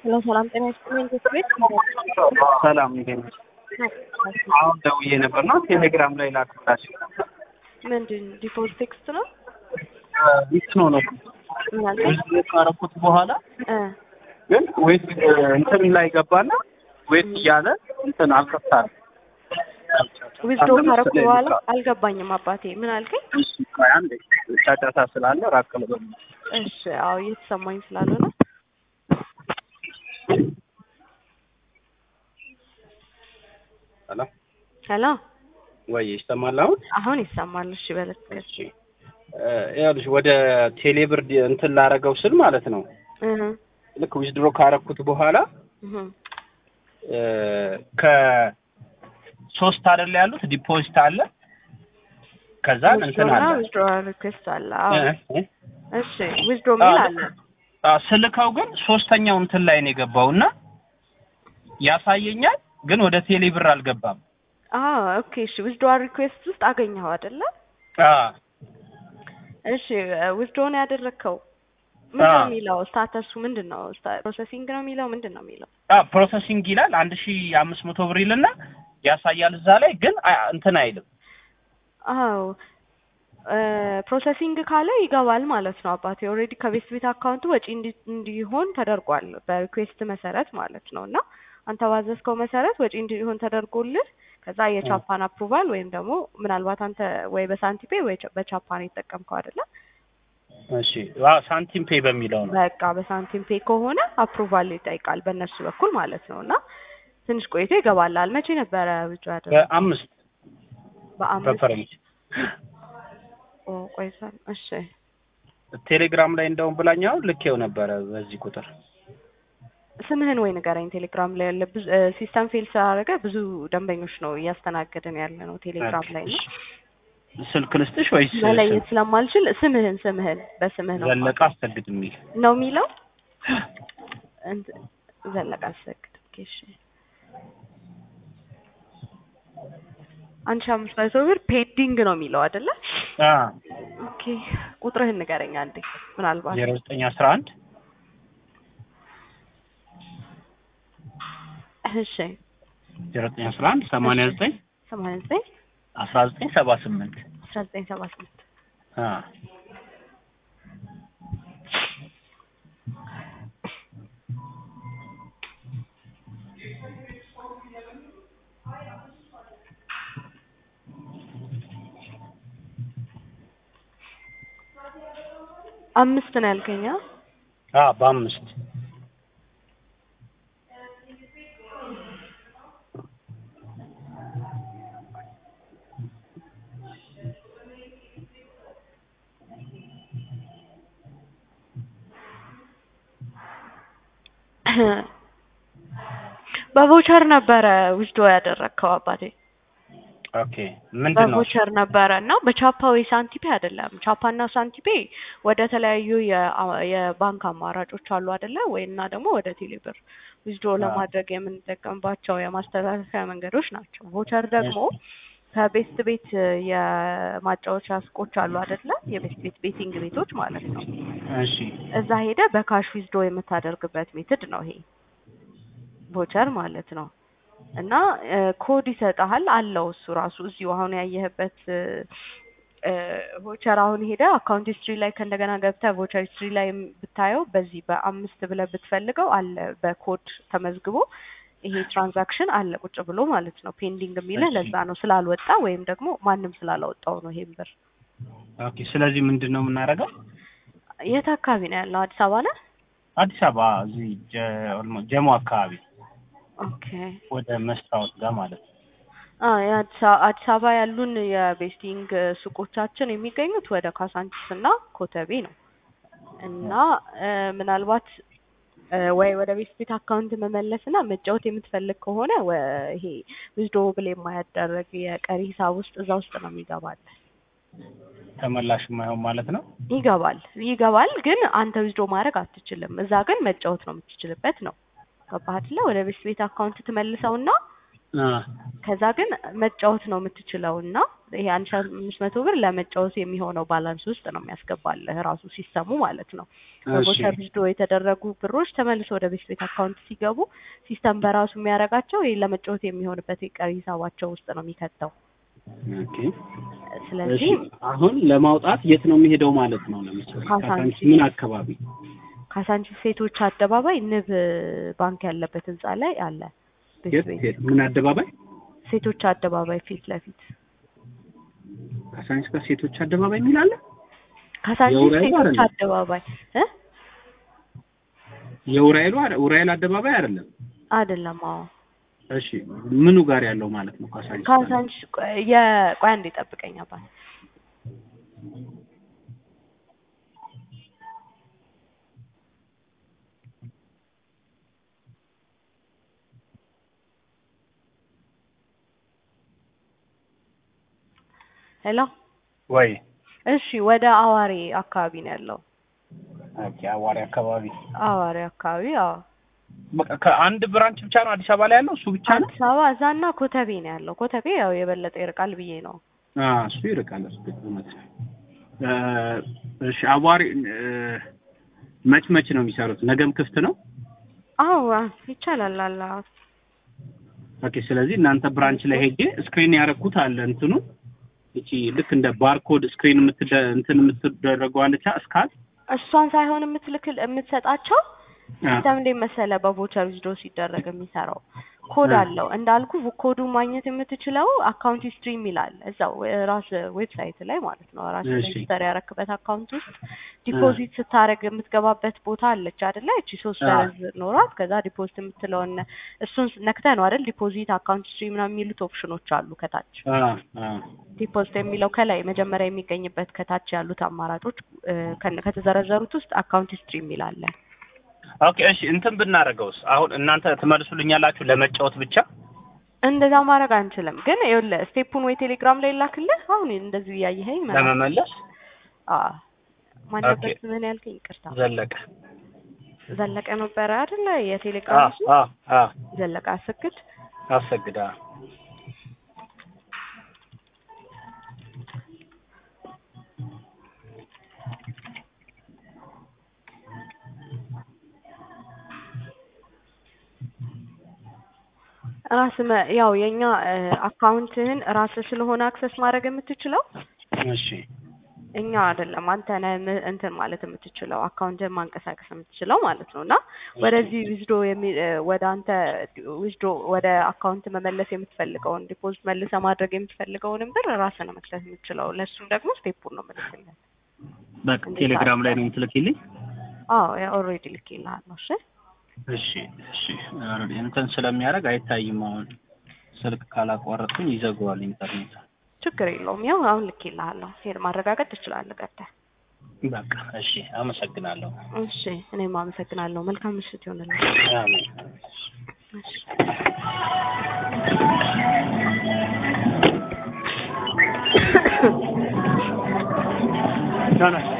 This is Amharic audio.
ሄሎ ሰላም ጤና ይስጥልኝ። ቤት ቤት ሰላም እንዴት ነሽ? አሁን ደውዬ ነበር ነው ቴሌግራም ላይ ላክላችሁ። ምንድን ዲፎልት ቴክስት ነው? ይህ ነው ነው ምን አልከኝ? ብዙ ካረኩት በኋላ እ ግን ወይስ እንትን ላይ ገባና ወይስ እያለ እንትን አልከፍታል ዊዝዶ ካረኩ በኋላ አልገባኝም። አባቴ ምን አልከኝ? አንድ ጫጫታ ስላለ ራቅ ልበል። እሺ አዎ እየተሰማኝ ስላልሆነ ሄሎ ሄሎ ወይ ይሰማል አሁን? አሁን ይሰማል። እሺ በለት እሺ እ ይኸውልሽ ወደ ቴሌብር ዲ- እንትን ላረገው ስል ማለት ነው እህ ልክ ዊዝድሮ ካረኩት በኋላ እህ እ ከሶስት አይደለ ያሉት ዲፖዚት አለ ከዛ እንትን አለ ዊዝድሮ ሪኩዌስት አለ። አዎ እ እ እሺ ዊዝድሮ ሚል አለ። አ ስልከው ግን ሶስተኛው እንትን ላይ ነው የገባው እና ያሳየኛል ግን ወደ ቴሌ ብር አልገባም። አዎ ኦኬ። እሺ ዊዝድሮ ሪኩዌስት ውስጥ አገኘኸው አይደለ? አ እሺ ዊዝድሮ ነው ያደረግከው። ምንድን ነው አዎ። የሚለው? ስታተሱ ምንድን ነው? ፕሮሰሲንግ ነው የሚለው ምንድን ነው የሚለው? አ ፕሮሰሲንግ ይላል አንድ ሺ አምስት መቶ ብር ይልና ያሳያል እዛ ላይ ግን አ- እንትን አይልም። አዎ ፕሮሰሲንግ ካለ ይገባል ማለት ነው አባቴ። ኦልሬዲ ከቤት ቤት አካውንቱ ወጪ እንዲ- እንዲሆን ተደርጓል በሪኩዌስት መሰረት ማለት ነው። እና አንተ ባዘዝከው መሰረት ወጪ እንዲሆን ተደርጎልህ ከዛ የቻፓን አፕሩቫል ወይም ደግሞ ምናልባት አንተ ወይ በሳንቲፔ ወይ ቻ- በቻፓን የተጠቀምከው አይደለ? እሺ አ ሳንቲም ፔ በሚለው ነው። በቃ በሳንቲም ፔ ከሆነ አፕሩቫል ይጠይቃል በእነሱ በኩል ማለት ነው። እና ትንሽ ቆይቶ ይገባላል። መቼ ነበረ ብቻ ያደረገው? በአምስት በአምስት በፈረንጅ ኦ ቆይቷል። እሺ ቴሌግራም ላይ እንደውም ብላኛው ልኬው ነበረ በዚህ ቁጥር ስምህን ወይ ንገረኝ። ቴሌግራም ላይ ያለ ብዙ ሲስተም ፌል ስላደረገ ብዙ ደንበኞች ነው እያስተናገድን ያለ ነው ቴሌግራም ላይ ነው። ስልክ ልስጥሽ ወይስ መለየት ስለማልችል ስምህን ስምህን በስምህ ነው ዘለቀ አስሰግድ የሚል ነው የሚለው እንት- ዘለቀ አሰግድ ኦኬ፣ እሺ አንድ ሺህ አምስት መቶ ብር ፔንዲንግ ነው የሚለው አይደለ? አ ኦኬ ቁጥርህን ንገረኝ አንዴ ምናልባት ዜሮ ዘጠኝ አስራ አንድ እሺ ዜሮ ዘጠኝ አስራ አንድ ሰማንያ ዘጠኝ ሰማንያ ዘጠኝ አስራ ዘጠኝ ሰባ ስምንት አስራ ዘጠኝ ሰባ ስምንት አ አምስት ነው ያልከኝ አ? አ በአምስት በቮቸር ነበረ ዊዝዶ ያደረግከው አባቴ ኦኬ ምንድን ነው በቮቸር ነበረ እና በቻፓ ወይ ሳንቲፔ አይደለም። ቻፓና ሳንቲፔ ወደ ተለያዩ የአ- የባንክ አማራጮች አሉ አይደለ ወይ? እና ደግሞ ወደ ቴሌብር ዊዝድሮ አዎ። ለማድረግ የምንጠቀምባቸው የማስተላለፊያ መንገዶች ናቸው። ቮቸር ደግሞ ከቤስት ቤት የማጫወቻ ሱቆች አሉ አይደለ? የቤስት ቤት ቤቲንግ ቤቶች ማለት ነው። እሺ እዛ ሄደ በካሽ ዊዝድሮ የምታደርግበት ሜትድ ነው ይሄ ቮቸር ማለት ነው። እና እ፣ ኮድ ይሰጥሃል አለው እሱ ራሱ እዚሁ አሁን ያየህበት እ፣ ቮቸር አሁን ሄደ አካውንት ሂስትሪ ላይ ከእንደገና ገብተህ ቮቸር ሂስትሪ ላይ ብታየው በዚህ በአምስት ብለህ ብትፈልገው አለ በኮድ ተመዝግቦ ይሄ ትራንዛክሽን አለ ቁጭ ብሎ ማለት ነው። ፔንዲንግ የሚልህ እሺ። ለዛ ነው ስላልወጣ ወይም ደግሞ ማንም ስላላወጣው ነው ይሄን ብር። ኦኬ ስለዚህ ምንድን ነው የምናደርገው የት አካባቢ ነው ያለው? አዲስ አበባ ነው። አዲስ አበባ እዚህ ጀ- ኦልሞ- ጀሞ አካባቢ ኦኬ ወደ መስታወት ጋር ማለት ነው አ የአዲስ አ- አዲስ አበባ ያሉን የቤስቲንግ ሱቆቻችን የሚገኙት ወደ ካሳንቺስ እና ኮተቤ ነው እና እ፣ ምናልባት እ፣ ወይ ወደ ቤት ቤት አካውንት መመለስ እና መጫወት የምትፈልግ ከሆነ ወ- ይሄ ዊዝድሮ ብል የማያደረግ የቀሪ ሂሳብ ውስጥ እዛ ውስጥ ነው የሚገባል ተመላሽ የማይሆን ማለት ነው ይገባል ይገባል ግን አንተ ዊዝድሮ ማድረግ አትችልም። እዛ ግን መጫወት ነው የምትችልበት ነው። ገባህ አይደለ? ወደ ቤት ቤት አካውንት ትመልሰውና አ ከዛ ግን መጫወት ነው የምትችለው እና ይሄ አንድ ሺህ አምስት መቶ ብር ለመጫወት የሚሆነው ባላንስ ውስጥ ነው የሚያስገባልህ ራሱ ሲስተሙ ማለት ነው። እሺ በቮቸር ዊዝድሮ የተደረጉ ብሮች ተመልሶ ወደ ቤት ቤት አካውንት ሲገቡ ሲስተም በራሱ የሚያደርጋቸው ይሄ ለመጫወት የሚሆንበት የቀሪ ሂሳባቸው ውስጥ ነው የሚከተው። ኦኬ እሺ ስለዚህ አሁን ለማውጣት የት ነው የሚሄደው ማለት ነው? ለምሳሌ ካሳንቺስ። ካሳንቺስ ምን አካባቢ? ካሳንቺስ ሴቶች አደባባይ ንብ ባንክ ያለበት ህንጻ ላይ አለ ቤት የት ቤት የት ምን አደባባይ? ሴቶች አደባባይ ፊት ለፊት ካሳንቺስ ጋር ሴቶች አደባባይ የሚል አለ? ካሳንቺስ የውራይሉ ሴቶች አይደለም? አደባባይ እ የኡራኤሉ አረ- ኡራኤል አደባባይ አይደለም። አይደለም። አዎ እሺ ምኑ ጋር ያለው ማለት ነው? ካሳንቺስ ጋር? ካሳንቺስ ቆይ- የቆይ አንዴ ጠብቀኝ አባት ሄሎ ወይ እሺ ወደ አዋሬ አካባቢ ነው ያለው ኦኬ አዋሪ አካባቢ አዋሬ አካባቢ አዎ በቃ ከአንድ ብራንች ብቻ ነው አዲስ አበባ ላይ ያለው እሱ ብቻ ነው? አዲስ አበባ እዛና ኮተቤ ነው ያለው ኮተቤ ያው የበለጠ ይርቃል ብዬ ነው አ እሱ ይርቃል። እሱ እውነት ነው። እ እሺ አዋሪ እ መች መች ነው የሚሰሩት? ነገም ክፍት ነው? አዎ ይቻላል አላ ኦኬ ስለዚህ እናንተ ብራንች ላይ ሄጄ ስክሪን ያደረኩት አለ እንትኑ እቺ ልክ እንደ ባርኮድ ስክሪን የምትደ እንትን የምትደረገው አለቻ እስካል እሷን ሳይሆን የምትልክል የምትሰጣቸው አ ሲስተም እንዴት መሰለ በቮቸር ዊዝድሮ ሲደረግ የሚሰራው ኮድ አ አለው እንዳልኩ ኮዱ ማግኘት የምትችለው አካውንት ሂስትሪ ይላል እዛው ራስ ዌብሳይት ላይ ማለት ነው ራስ እሺ ሬጅስተር ያረክበት አካውንት ውስጥ አ ዲፖዚት ስታደርግ የምትገባበት ቦታ አለች አይደለ እቺ ሶስት አ ደረዝ ኖሯት ከዛ ዲፖዚት የምትለውን እሱን ነክተህ ነው አይደል ዲፖዚት አካውንት ሂስትሪ ምናምን የሚሉት ኦፕሽኖች አሉ ከታች አ አ ዲፖዚት የሚለው ከላይ መጀመሪያ የሚገኝበት ከታች ያሉት አማራጮች እ፣ ከነ- ከተዘረዘሩት ውስጥ አካውንት ሂስትሪ የሚል አለ ኦኬ እሺ እንትን ብናደርገውስ አሁን እናንተ ትመልሱልኛላችሁ ለመጫወት ብቻ እንደዛ ማድረግ አንችልም። ግን ይኸውልህ ስቴፑን ወይ ቴሌግራም ላይ ላክልህ። አሁን እንደዚሁ እያየኸኝ መላክ ለመመለስ አ ማን ኦኬ ነበር ስምህን ያልከኝ? ይቅርታ ዘለቀ ዘለቀ ነበረ አይደለ? አ የቴሌግራም እሱ አ አ ዘለቀ አሰግድ። አሰግዳ ራስ ያው የኛ አካውንትህን ራስህ ስለሆነ አክሰስ ማድረግ የምትችለው እሺ እኛ አይደለም አንተ ነህ ም- እንትን ማለት የምትችለው አካውንትህን ማንቀሳቀስ የምትችለው ማለት ነው። እና ወደዚህ ዊዝዶ ወደ አንተ ዊዝዶ ወደ አካውንት መመለስ የምትፈልገውን ዲፖዚት መልሰ ማድረግ የምትፈልገውንም ብር ራስህ ነው መክተት የምትችለው። ለእሱም ደግሞ ስቴፑን ነው የምልክልህ። በቃ እንዴት ቴሌግራም ላይ አድርገህ? ነው የምትልኪልኝ? አዎ ኦልሬዲ ልኬልሃለሁ። እሺ እሺ እሺ ኦልሬዲ እንትን ስለሚያደርግ አይታይም። አሁን ስልክ ካላቋረጥኩኝ ይዘጋዋል ኢንተርኔት። ችግር የለውም። ያው አሁን ልኬልሃለሁ። ሄድ ማረጋገጥ ትችላለህ ገብተህ። በቃ እሺ አመሰግናለሁ። እሺ እኔም አመሰግናለሁ። መልካም ምሽት ይሆንልህ። አሜን። እሺ ና ና